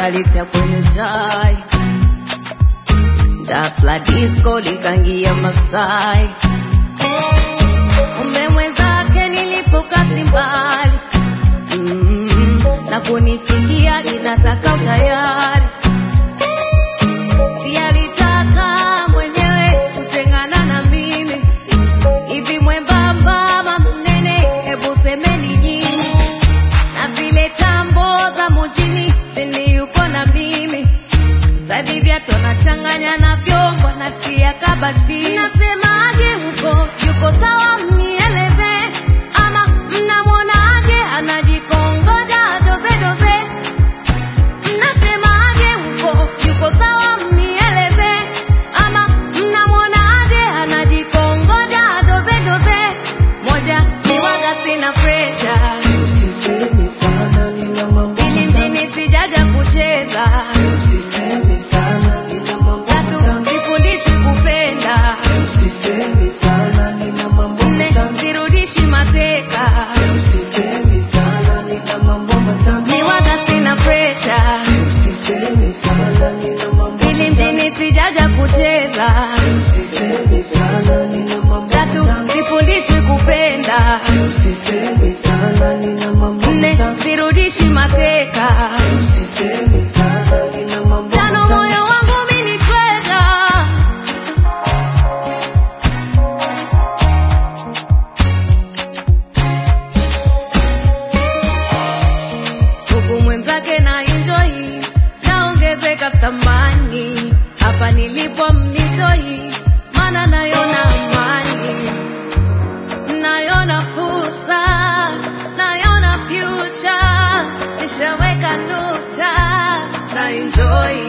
kalitia kwenye chai Dafla disco likangia Masai Kumbe mwenzake nilifoka simbali mm, na kunifikia inataka utayari si alitaka mwenyewe kutengana na mimi hivi mwembamba ama mnene hebu semeni nyinyi na zile tambo za mujini pindi yuko na mimi Sadi viatu anachanganya na vyombo natia kabatini. Nasemaje huko yuko sawa, mnieleze ama mnamwonaje anajikongoja doze doze? Mnasemaje huko yuko sawa, mnieleze ama mnamwonaje anajikongoja doze doze? Moja ni waga, sina pressure Usisemi sana nina mambo ili mjini sijaja kucheza Usisemi sana nina mambo Tatu, matamu sifundishwi kupenda. Usisemi sana nina mambo Nne, matamu sirudishi mateka. Usisemi sana nina mambo matamu Ni waga sina presha, Usisemi sana nina mambo ili matamu mjini sijaja kucheza. Usisemi sana nina mambo Tatu, matamu sifundishwi kupenda. Usisemi sana nina mambo Nne, matamu sirudishi mateka. Usisemi sana nina mambo Tano, matamu moyo wangu mimi ni treasure. huku mwenzake na enjoy naongezeka thamani hapa nilipo mnitoi maana nayona amani nayona fursa nayona future nishaweka nukta na enjoy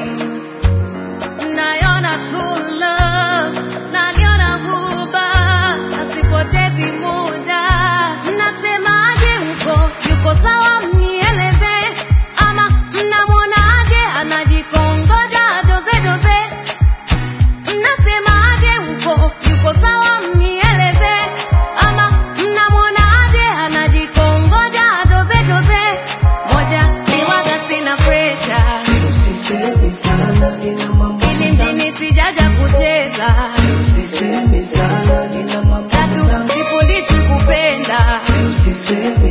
nayona true love naliona huba nasipotezi muda mnasemaje huko yuko sawa mnieleze ama mnamwonaje anajikongoja doze doze mnasemaje huko yuko sawa mnieleze ama mnamwonaje anajikongoja doze doze moja ni waga sina pressure Usisemi sana nina mambo ili matamu mjini sijaja kucheza Usisemi sana nina mambo tatu matamu sifundishwi kupenda Usisemi